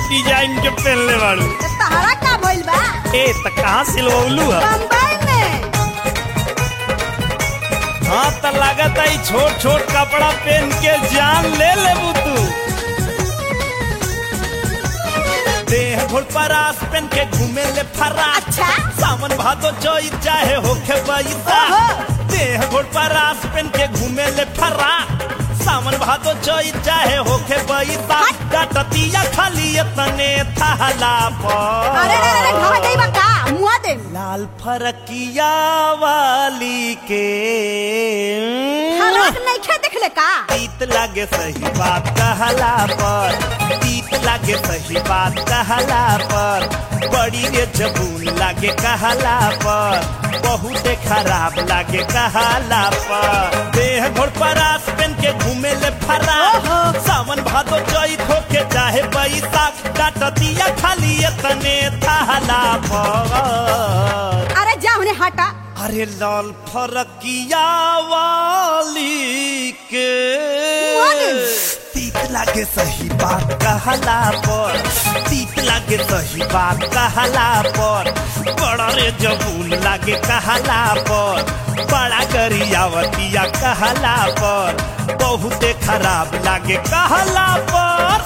Design के पहनले बाड़ू तो तहरा का भइल बा ए त कहाँ सिलवलू है बम्बई में हाँ त लागत आई छोट छोट कपड़ा पहन के जान ले लेबू तू देह घोड़ परास पहन के घूमे ले फरा अच्छा सावन भादो चोई चाहे होखे बैसा ओहो। देह घोड़ परास पहन के घूमे ले फरा सावन भादो चोई चाहे होखे बैसा डटतिया खाली तने थाला पर अरे रे रे ढह जाई बा का मुआ दे लाल फरकिया वाली के हराक नहीं खे देखले का तीत लागे सही बात कहला पर तीत लागे सही बात कहला पर बड़ी रे जबून लागे कहला पर बहुते खराब लागे कहला पर देह घोड़ परास पहन के घूमे ले फरा ओहो। सावन भादो चैत होके चाहे बैसाख काटतिया खाली तने थाला पर अरे जा उन्हें हटा अरे लाल फरकिया वाली के वाली। तीत लागे सही बात कहला पर तीत लागे सही बात कहला पर बड़ा रे जबून लागे कहला पर बड़ा गरियावतिया कहला पर बहुते खराब लागे कहला पर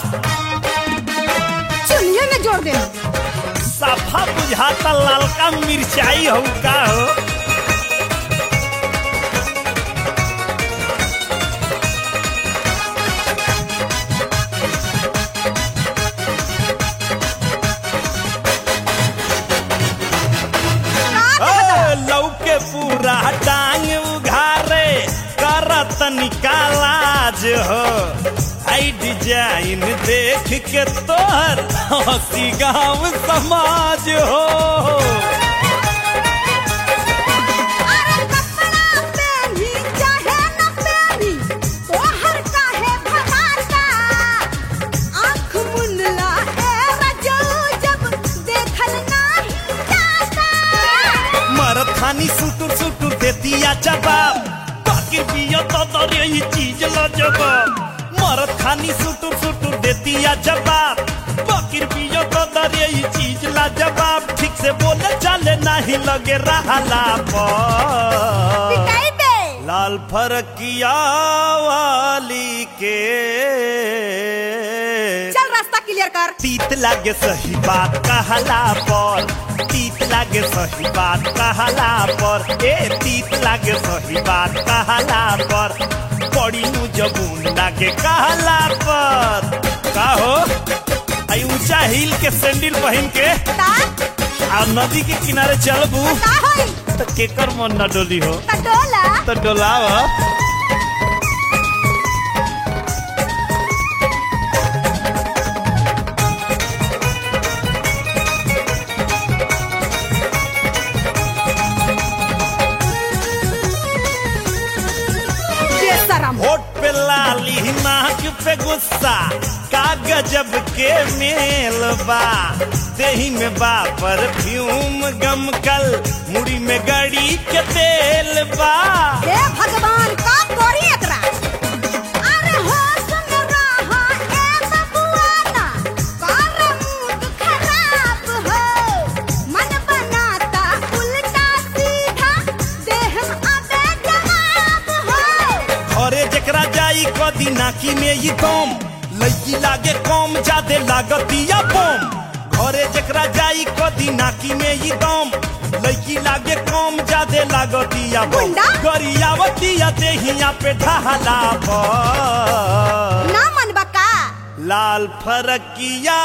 चुनिए में जोड़ दे सफा बुझाता लालका मिर्चाई हो का हो ए, लौके पूरा टांग उघारे करत निकालाज हो आई डिजाइन देख के तोहर हंसी गाँव समाज हो अरे कपड़ा पहनी चाहे न पहनी तोहर काहे भगाता आँख मुनला ए रजो जब देखल नाही जाता मरद खानी सुटुर सुटुर दे दिया जवाब बाकी पिया तो दरे ही चीज ला जवाब मरद खानी सुटुर सुटुर दे दिया जवाब बाकी पिया तो दरे ही चीज ला जवाब ठीक से बोले चले नहीं लगे रहला पर पिटाई बे लाल फरकिया वाली के चल रास्ता क्लियर कर तीत लागे सही बात कहला पर तीत लागे सही बात कहला पर ए तीत लागे सही बात कहला पर बड़ी नु जबून लागे कहला पर का हो आई ऊंचा हिल के सैंडल पहन के ता आ नदी के किनारे चलबू का होई तो केकर मन न डोली हो ता डोला तो डोलाव ये शरम होठ पे लाली नाक पे गुस्सा का गजब के मेल बा देही में बा परफ्यूम गमकल मुड़ी में गड़ी के तेल बा हे भगवान का कोरी एकरा अरे हो सुन रहा ए बबुआना कर मूड खराब हो मन बनाता उल्टा सीधा देह अबे जवाब हो घरे जकरा जाई कदी नाकी में ई दम लईकी लागे कम जादे लागतिया बम घरे जकरा जाई कदी नाकी में ई दम लईकी लागे कम जादे लागतिया बम गुंडा? गरियावतिया देहिया पे ढहला पर ना मन बका लाल फरकिया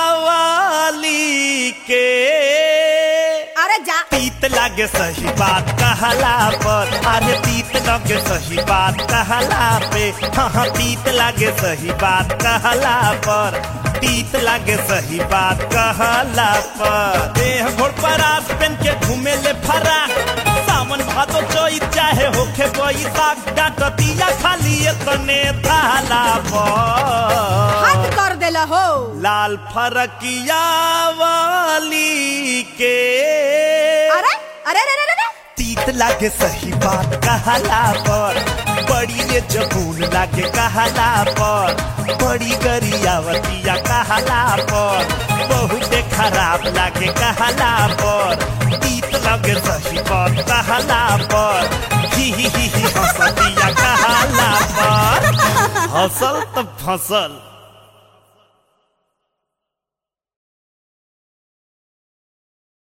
वाली के अरे जा तीत लागे सही बात कहला पर अरे तीत लागे सही बात कहला पे हाँ हाँ तीत लागे सही बात कहला पर तीत लागे सही बात कहला पर देह घोड़ पर आस पेन के घूमे ले फरा सावन भादो चोई चाहे होखे बैसाख डांटतिया खाली तने थाला पर हद कर देला हो लाल फरकिया वाली के अरे अरे अरे अरे, अरे तीत लागे सही बात कहला पर बड़ी रे जबून लागे कहला पर बड़ी गरियावतिया कहला पर बहुते खराब लागे कहला पर तीत लागे सही बात कहला पर ही ही ही ही हंसतिया कहला पर हंसल तो फसल